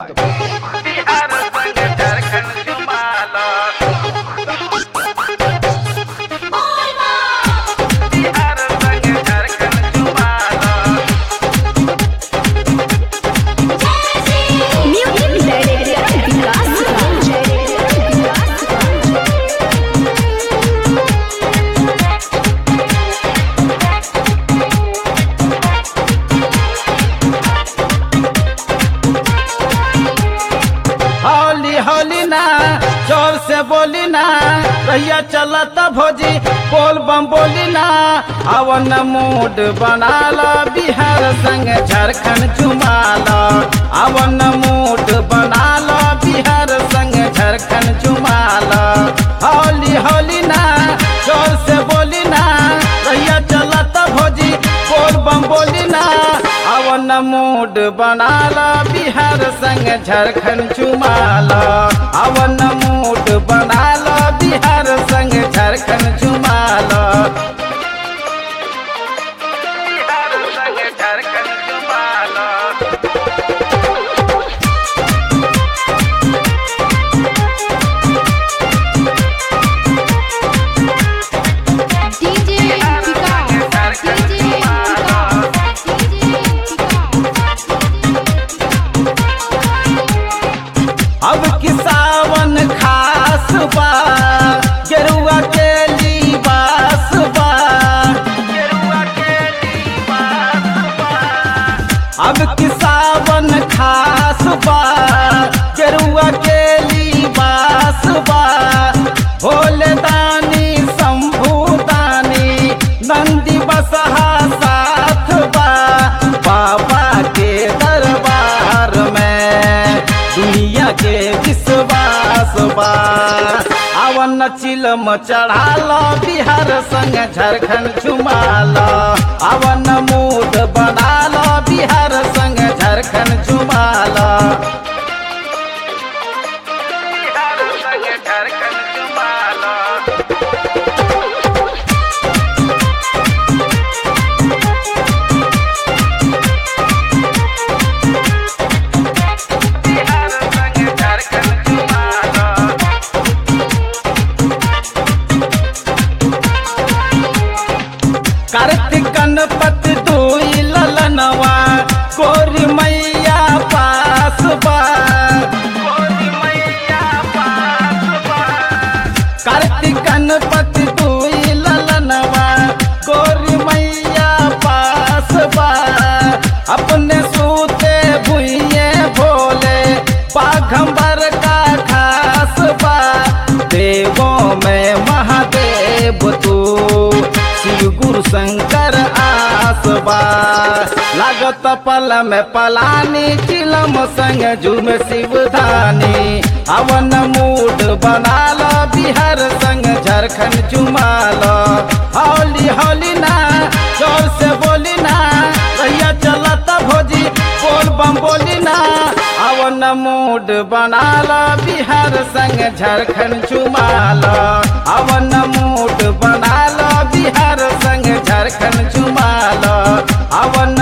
बिहार संग झारखंड जुमाला बिहार संग झारखंड जुमाला म्यूजिक डायरेक्टर विकास हौली हौली ना जोर से बोली ना रैया चलत भोजी बोल बम बोली ना अवन मूड बना लो बिहार संग झारखंड चुमाला अवन मूड बना लो बिहार संग झारखंड चुमाला हौली हौली ना जोर से बोली ना रैया चलत भोजी बोल बम बोली ना अवन मूड बना लो बिहार संग झारखंड चुमाला अवन मूड बना लो बिहार संग झारखंड चुमाला बिहार संग झारखंड जुमाला DJ Vikas DJ Vikas DJ अब की सावन खास बा गेरुआ के लिबास बा गेरुआ के लिबास बा अब की सावन खास बा गेरुआ के लिबास बा भोले दानी शंभू दानी नंदी बसहा साथ बा बाबा के दरबार में दुनिया के विश्वास बा अवन चिलम चढ़ालो बिहार संग झारखंड झुमालो अवन मूड बनालो बिहार संग झारखंड झुमालो बिहार संग झारखंड जुमाला बिहार संग झारखंड जुमाला कार्तिक गणपति दुई ललनवा कोरी मैया पास बा गोरी मैया पास बा कार्तिक गणपति दुई ललनवा कोरी मैया पास बा अपने सूते भुइये भोले बाघंबर का खास बा देवों में महादेव तू शिव गुरु शंकर आसबा लागत पल में पलानी चिलम संग झूम शिवधानी अवन मूड बना लो बिहार संग झारखंड चुमाल हौली हौली ना जोर से बोली ना रैया चलत भोजी बोल बम बोली ना अवन मूड बना लो बिहार संग झारखंड चुमाल अवन मूड बना लो बिहार संग झारखंड चुमाल अवन